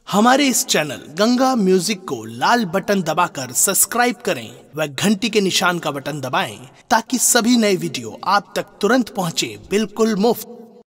हमारे इस channel Ganga music को लाल button दबाकर सब्सक्राइब करें व घंटी के निशान का बटन दबाएं ताकि सभी नए वीडियो आप तक तुरंत पहुंचे बिल्कुल मुफ्त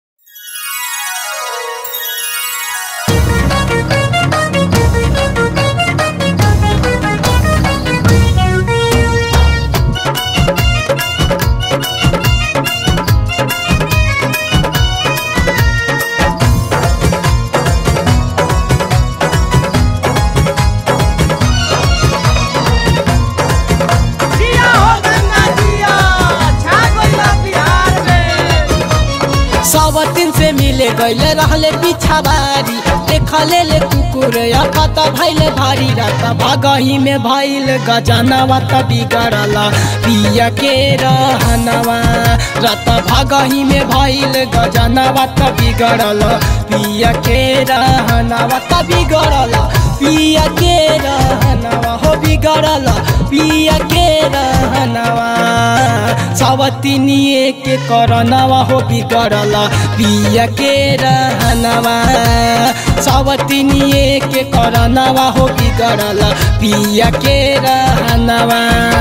जिया हो गंगा जिया छा गइला बिहार में सावतिन से मिले गईले रहले पिछावारी देखले ले कुकुर या पता भइले भारी रात भागही में भइल गजनवा त बिगड़ला पिया के रहनवा रात भागही में भइल गजनवा त बिगड़ला पिया के रहनवा त बिगड़ला पिया के रहनवा हो बिगड़ला पिया के रहनवा सावतिनिए के करनवा हो बिगड़ला पिया के रहनवा सावतिनिए के करनवा हो बिगड़ला पिया के रहनवा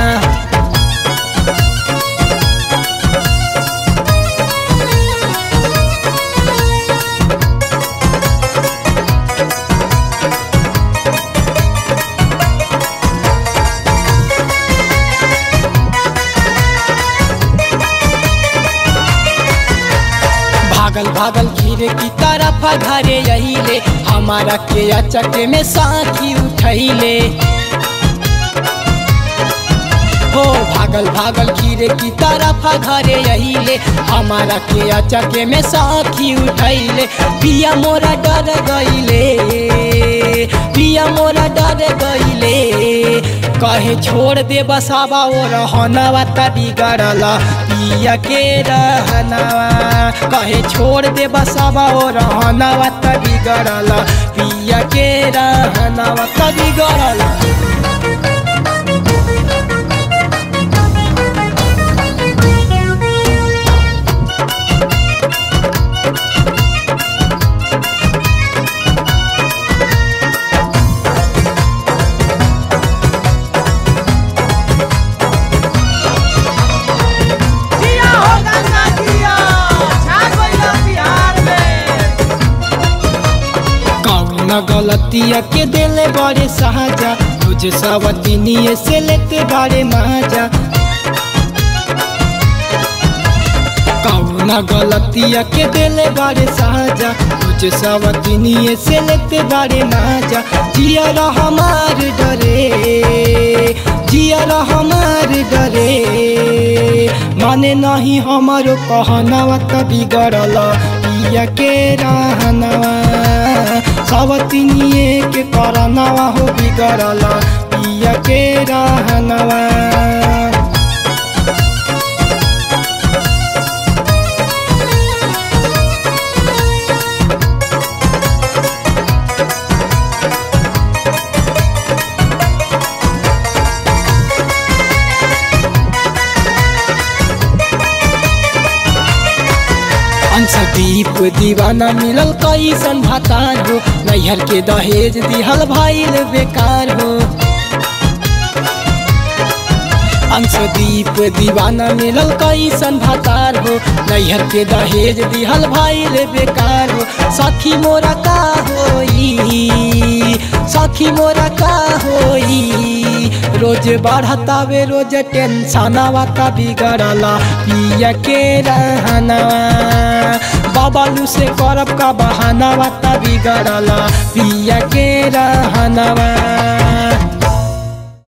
भागल भागल खीरे की तरफ घरे यहीले हमारा के अचके में साथी उठैले हो भागल भागल खीरे की तरफ घरे यहीले हमारा के अचके में साथी उठैले पिया मोरा डर गईले पिया मोरा डर गईले कहे छोड़ दे बसावा वो रहनवा त बिगड़ला पिया के रहनवा कहे छोड़ दे बसावा वो रहनवा त बिगड़ला पिया के रहनवा त बिगड़ला जिया हो गंगा जिया छा गइला बिहार में कौन गलतिया के दिले बड़े साजा तुझे सवतिनिए से लेते बड़े माजा कौन गलतिया के दिले बड़े साजा तुझे सवतिनिए से लेते बड़े माजा जिया हमार डरे जिया हमार डरे माने नहीं हमारो कहनावा त बिगड़ल पिया के रहनवा सवतिनिए के करनवा हो बिगड़ल पिया के रहनवा अंशदीप दीवाना मिलल कैसन भतार हो नैहर के दहेज दिहल भइल बेकार हो अंशदीप दीवाना मिलल कैसन भतार हो नैहर के दहेज दिहल भइल बेकार हो सखी मोरा का होई सखी मोरा का होई रोज बढ़तावे रोज टेंशनवा त बिगड़ला पिया के रहनवा बाबालू से करब का बहानावा त बिगड़ला पिया के रहनवा